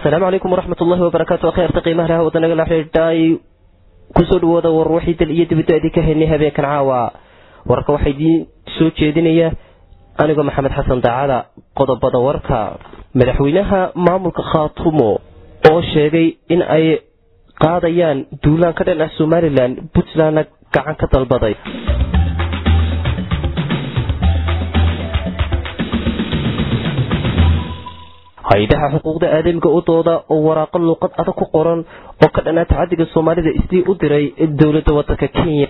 asalaamu calaykum waraxmat ullahi wabarakaatu akheerta qiimaha laha wadanaga la xidhiidhay kusoo dhawooda war wixii dal iyo dibadda idinka haynay habeenkan caawa wararka waxaa idiin soo jeedinaya anigoo maxamed xasan daacada qodobada warka madaxweynaha maamulka khaatumo oo sheegay in ay qaadayaan duulaan ka dhan ah somalilan puntlandna gacan ka dalbaday hay-adaha xuquuqda aadamiga u dooda oo waraaqo luuqad adag ku qoran oo ka dhanaa tacadiga soomaalida isdii u diray dowladda wadanka kenya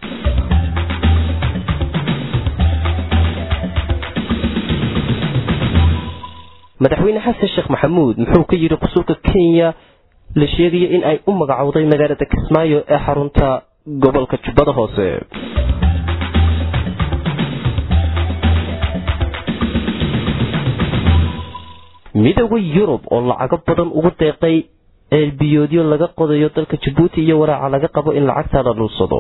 madaxweyne xasan sheekh maxamuud muxuu ka yidhi qusulka kenya la sheegaya in ay u magacowday magaalada kismaayo ee xarunta gobolka jubbada hoose midooda yurub oo lacago badan ugu deeqay eelbiyoodyo laga qodayo dalka jabuuti iyo walaaca laga qabo in lacagtaada dhuursado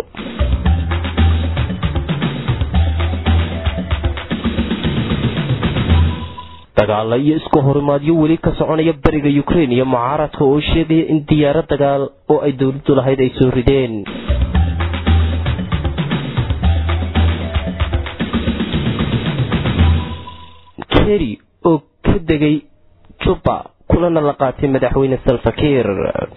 dagaala iyo isku horimaadyo weli ka soconaya bariga ukrein iyo mucaaradka oo sheegaya in diyaaro dagaal oo ay dowladdu lahayd ay soo rideen keri oo ka degay juba kulana la qaatay madaxweyne salfakiir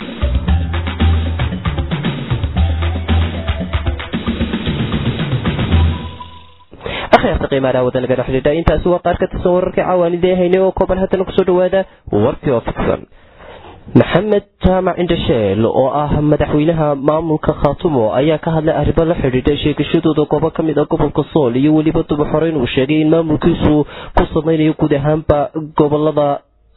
akhyaarta qiimaalaha wadanaga xidhiidha intaasi waa qaar ka tirsan wararkii caawaanidee haynay oo kooban haddana kusoo dhawaada warkii oo fidsan maxamed jaamac indhasheel oo ah madaxweynaha maamulka khaatumo ayaa ka hadlay arrimo la xidhiidha sheegashadooda goobo ka mid ah gobolka sool iyo weliba dubaxoreyn uu sheegay in maamulkiisu ku samaynayo guud ahaanba gobolada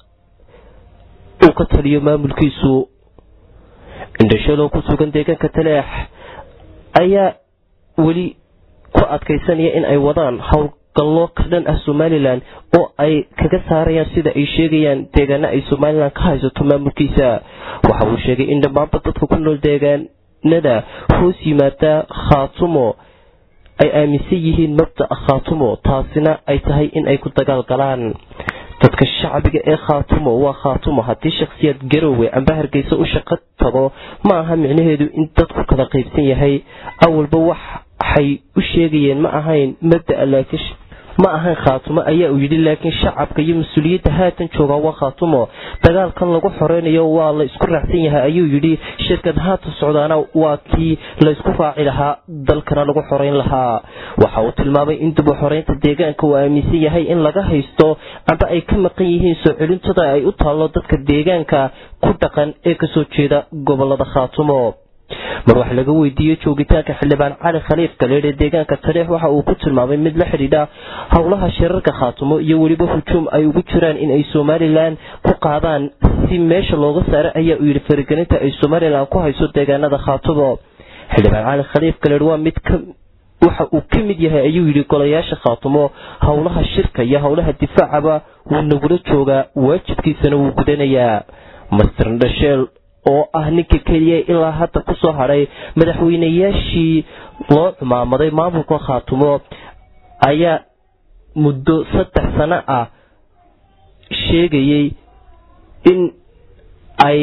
uu ka taliyo maamulkiisu indhasheel oo ku sugan deegaanka taleex ayaa weli ku adkaysanaya in ay wadaan howlgallo ka dhan ah somalilan oo ay kaga saarayaan sida ay sheegayaan deegaano ay somalilan ka haysato maamulkiisa waxa uu sheegay in dhammaanba dadka ku nool deegaanada hoos yimaada khaatumo ay aaminsan yihiin mabda'a khaatumo taasina ay tahay in ay ku dagaalgalaan dadka shacbiga ee khaatumo waa khaatumo haddii shakhsiyaad garowe amba hargeysa u shaqo tago ma aha micnaheedu in dadku kala qaybsan yahay awalba waxay u sheegayeen ma ahayn mabda'a laakiin ma ahayn khaatumo ayaa uu yidhi laakiin shacabka iyo mas-uuliyadda haatan joogaa waa khaatumo dagaalkan lagu xoreynayo waa la isku raacsan yahay ayuu yidhi shirkad haatan socdaana waa kii la isku raaci lahaa dalkana lagu xoreyn lahaa waxa uu tilmaamay in dib u xoreynta deegaanka uu aaminsan yahay in laga haysto amba ay ka maqan yihiin soo celintada ay u taallo dadka deegaanka ku dhaqan ee kasoo jeeda gobolada khaatumo mar wax laga weydiiyey joogitaanka xildhibaan cali khaliif galeed ee deegaanka taleex waxa uu ku tilmaamay mid la xidhiidha howlaha shirarka khaatumo iyo weliba hujuum ay ugu jiraan in ay somalilan ku qaadaan si meesha looga saaro ayaa uu yidhi faragelinta ay somalilan ku hayso deegaanada khaatumo xildhibaan cali khaliif galeed waa mid waxa uu ka mid yahay ayuu yidhi golayaasha khaatumo howlaha shirka iyo howlaha difaacaba wuu nagula joogaa waajibkiisana wuu gudanayaa master dhasheel oo ah ninka keliya ilaa hadda ku soo hadhay madaxweynayaashii loo cumaamaday maamulka khaatumo ayaa muddo saddex sano ah sheegayay in ay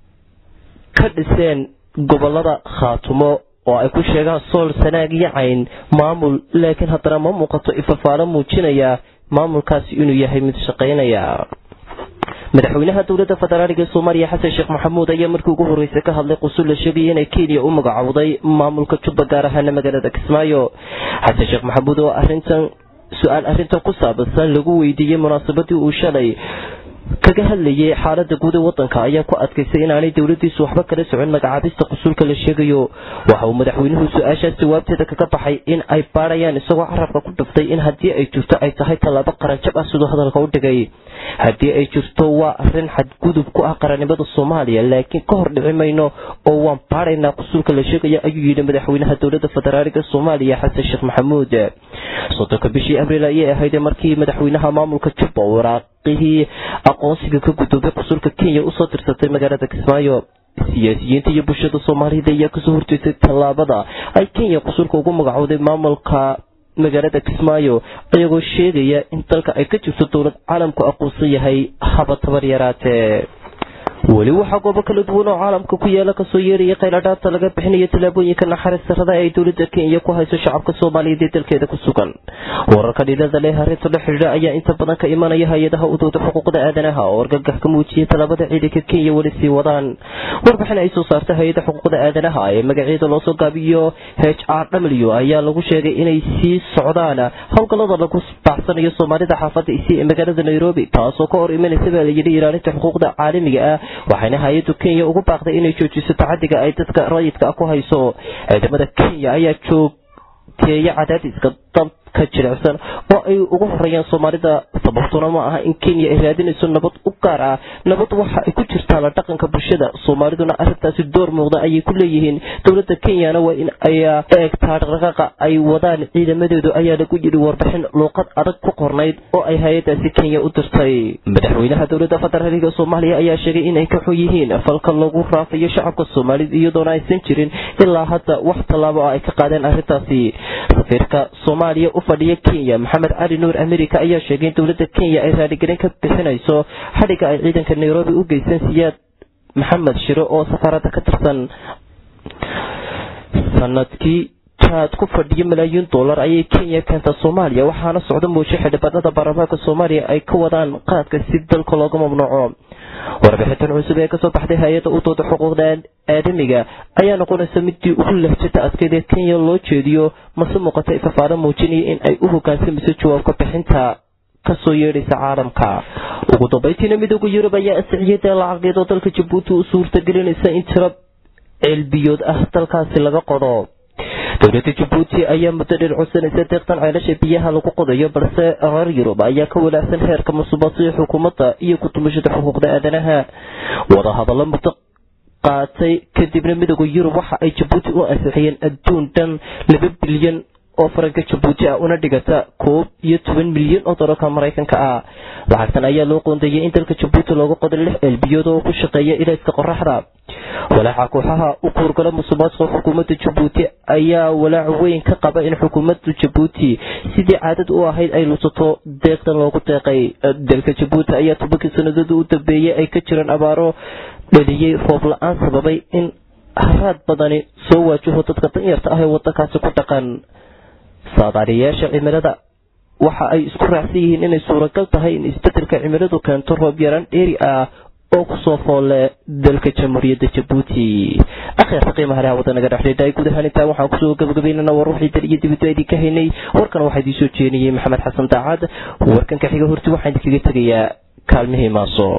ka dhiseen gobolada khaatumo oo ay ku sheegaan sool sanaag iyo cayn maamul laakiin haddana ma muuqato ifafaalo muujinaya maamulkaasi inuu yahay mid shaqaynaya madaxweynaha dowladda federaaliga ee soomaaliya xasan sheekh maxamuud ayaa markii ugu horreysay ka hadlay qusul la sheegaya inay kenya u magacowday maamulka jubba gaar ahaana magaalada kismaayo xasan sheekh maxamuud oo arintan su-aal arrintan ku saabsan lagu weydiiyey munaasabadii uu shalay kaga hadlayay xaalada guud ee wadanka ayaa ku adkaysay inaanay dowladiisu waxba kala socon magacaabista qusulka la sheegayo waxa uu madaxweynuhu su-aashaas jawaabteeda kaga baxay in ay baadhayaan isagoo carabka ku dhuftay in haddii ay jirto ay tahay tallaabo qaranjab ah siduu hadalka u dhigay haddii ay jirto waa arin xadgudub ku ah qarannimada soomaaliya laakiin ka hor dhici mayno oo waan baadhaynaa qusulka la sheegaya ayuu yidhi madaxweynaha dowlada federaaliga soomaaliya xasan sheekh maxamuud soddonka bishii abriil ayay ahayd markii madaxweynaha maamulka jubba waraaqihii aqoonsiga ka gudoobay qusulka kenya usoo dirsatay magaalada kismaayo siyaasiyiinta iyo bulshada soomaalida ayaa kasoo horjeestay tallaabada ay kenya qusulka ugu magacowday maamulka magaalada kismaayo iyagoo sheegaya in dalka ay ka jirto dowlad caalamku aqoonsan yahay haba tabar yaraatee weli waxaa goobo kala duwan oo caalamka ku yaala kasoo yeeraya khayladhaabta laga bixinayo tallaabooyinka naxariis darrada ay dowladda kenya ku hayso shacabka soomaaliyeed ee dalkeeda ku sugan wararka dhilada leh arrinta la xidhiidha ayaa inta badan ka imanaya hay-adaha udowda xuquuqda aadanaha oo argagax ka muujiyay tallaabada ciidanka kenya weli sii wadaan warbixin ay soo saarta hay-ada xuquuqda aadanaha ee magaceeda loosoo gaabiyo h r w ayaa lagu sheegay inay sii socdaan howlgallada lagu baacsanayo soomaalida xaafadda isi ee magaalada nairobi taasoo ka hor imanaysa baa layidhi ilaalinta xuquuqda caalamiga ah waxayna hay-addu kenya ugu baaqday inay joojiso tacadiga ay dadka rayidka ku hayso ciidamada kenya ayaa joogteeya cadaadiska dabka jilicsan oo ay ugu horeeyaan soomaalida sababtuna ma aha in kenya ay raadinayso nabad u gaar ah nabad waxa ay ku jirtaa la dhaqanka bulshada soomaaliduna arrintaasi door muuqda ayay ku leeyihiin dowladda kenyana waa in ay eegtaa dhaqdhaqaaqa ay wadaan ciidamadeedu ayaa lagu yidhi warbixin luuqad adag ku qornayd oo ay hay-adaasi kenya u dirtay madaxweynaha dowladda federaalka soomaaliya ayaa sheegay inay ka xun yihiin falka lagu raafayo shacabka soomaalida iyadoona aysan jirin ilaa hadda wax tallaabo ah ay ka qaadeen arrintaasi safiirka soomaaliya u fadhiya kenya maxamed cali nuur america ayaa sheegay in dowladda kenya ay raaligelin ka bixinayso xadhigga ay ciidanka nairobi u geysteen siyaad maxamed shiro oo safaaradda ka tirsan sanadkii jaad ku fadhiyo malaayiin dollar ayay kenya keenta soomaaliya waxaana socda muushe xildhibaanada baarlamaanka soomaaliya ay ka wadaan qaadka si dalka looga mamnuuco warbixintan cusub ee kasoo baxday hay-adda u dooda xuquuqda aadamiga ayaa noqonaysa midii ugu lehjata adkeyd ee kenya loo jeediyo mase muuqata ifafaado muujinaya in ay u hogaansamayso jawaabka bixinta kasoo yeedhaysa caalamka ugu dambaytiina midooda yurub ayaa asixiyay dee lacageed oo dalka jabuuti u suurtagelinaysa in tiro ceelbiyood ah dalkaasi laga qodo dowladda jabuuti ayaa muddo dheer codsanaysa deeqtan ceelasha biyaha lagu qodayo balse reer yurub ayaa ka walaacsan heerka musuqmaasuqa xukuumadda iyo ku-tumashada xuquuqda aadanaha wadahadallo muddo qaatay kadibna midooda yurub waxa ay jabuuti u ansixiyeen adduun dhan laba bilyan oo faranka jabuuti ah una dhigata koob iyo toban milyan oo dolarka maraykanka ah lacagtan ayaa loo qoondeeyay in dalka jabuuti looga qoday lix elbiyood oo ku shaqeeya ilayska qoraxda walaaca kooxaha u kuurgala musuqmaasuqa xukuumadda jabuuti ayaa walaac weyn ka qaba in xukuumadda jabuuti sidii caadad u ahayd ay lusato deeqdan loogu deeqay dalka jabuuti ayaa tobankii sanadooda u dambeeyey ay ka jiraan abaaro dhaliyey roob la-aan sababay in haraad badani soo waajaho dadka danyarta ah ee wadankaasi ku dhaqan saadaaliyayaasha cimilada waxa ay isku raacsan yihiin inay suuragal tahay in isbedelka cimiladu keento roob yaraan dheeri ah oo kusoo foolle dalka jamhuuriyadda jabuuti akhyaarta qiimaha leha wadanaga dhexdheedha guud ahaan intaa waxaan kusoo gabagabaynana war ruuxii dal iyo dibadba idinka haynay warkan waxaa idiin soo jeeniyey maxamed xasan daacad warkan ka xiga horti waxaan idinkaga tegayaa kaalmihii maaso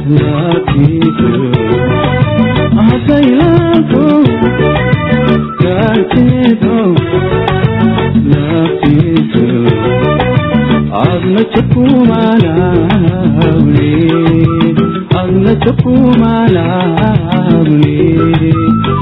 laftiisu hasaylaanku gaarkeedo laftiisu adna jakumanawle adna jakumanawle